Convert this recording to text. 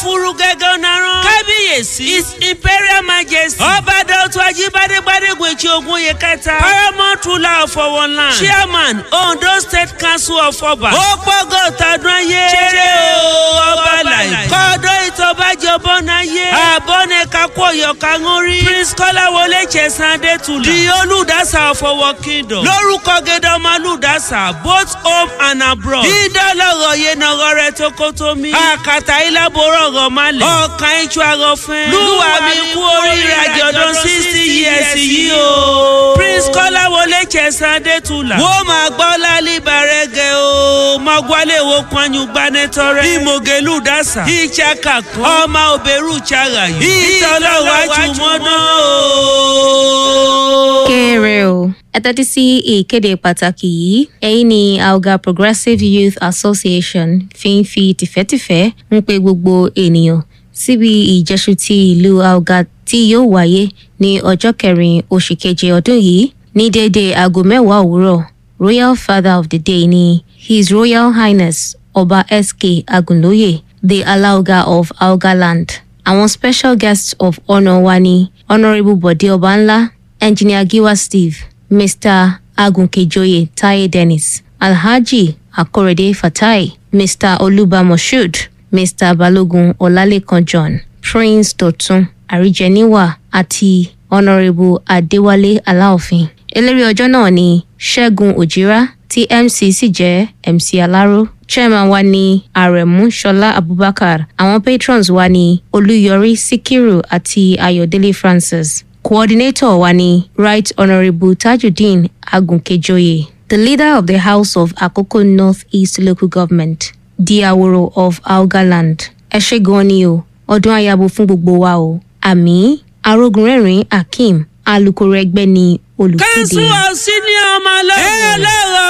furu gẹ́gẹ́ ọ̀nàrán. kábíyèsí his imperial majesty. ọba dọ̀tun ajíbádé gbádégbé tí ogun yẹ kẹta. paramount ruler of our land. chairman ondo state council of ọba. ó pọ́gọ́ tọdún ayé. ṣeré o ọba láì. kọ́dọ̀ ìtọ́bàjọ́bọ̀ náà yé. àbọ̀nẹ̀ kakú ọ̀yọ́ kanúrí. prince kọ́láwọlé chẹ̀sán adétúlà. di olùdásá of our kingdom. lórúkọ gẹ́dọ̀ ọmọ olùdásá both home and abroad. dídọ́lọ́rọ̀ yé nọ̀rọ̀ rẹ̀ tó kó tó mi. àkàtà ìlàbọ̀rọ̀ ọ̀rọ̀ má lẹ̀. ọ̀kan ìtú àrọ̀ fẹ́. lúwa mi kú oríire àjọ̀dún sixty years yìí o. prince kọ́láwọlé chẹ̀sán adétúlà. wọ́n máa gbọ́ lálẹ́ ìbàrẹ̀gẹ̀ o. mọ̀gbálẹ̀ wo pọ́njú gbanẹ́tọ̀rẹ́. ìmọ̀gẹ́lù dásà. ìchaka kan. ọmọ òbẹ̀rù chara yìí. ìtọ́lọ́wọ́ àjùmọ̀ná o. kéré o ẹ tẹ́tí sí ìkéde pàtàkì yìí ẹ̀yin ni alga progressive youth association fi ń fi tìfẹ́tìfẹ́ ń pe gbogbo ènìyàn síbi ìjẹ́sù ti ìlú alga tí yóò wáyé ní ọjọ́ kẹrin oṣù keje ọdún yìí ní déédéé aago mẹ́wàá òwúrọ̀ royal father of the day ni his royal highness ọba sk agunlóye the alaoga of algaland àwọn special guests of honour wa ni honourable bode ọbanla engineer giwa steve mr agunkejoye taye dennis alhaji akorede fatai mr oluba moshood mr balogun ọlálẹkan john prince dọtun àríjẹníwà àti honourable adéwálé aláòfin eléré ọjọ́ náà ni ṣẹ́gun òjìrá tí mc sì jẹ́ mc aláró chairman wa ni aremu ṣọlá abubakar àwọn patrons wa ni olúyọrí síkírù àti ayọ̀délé francis coordinator wa ni right honourable tajudeen agunkejoye the leader of the house of akoko north east local government diaworo of algaland ẹ ṣe gan ni o ọdún ayabo fún gbogbo wa o àmì arógunrẹ́rìn akeem alūkkóró ẹgbẹ́ ni olùkéde. kẹ́sùn ọ̀sìn ni ọmọ ọlọ́run. ẹ lọ́rọ̀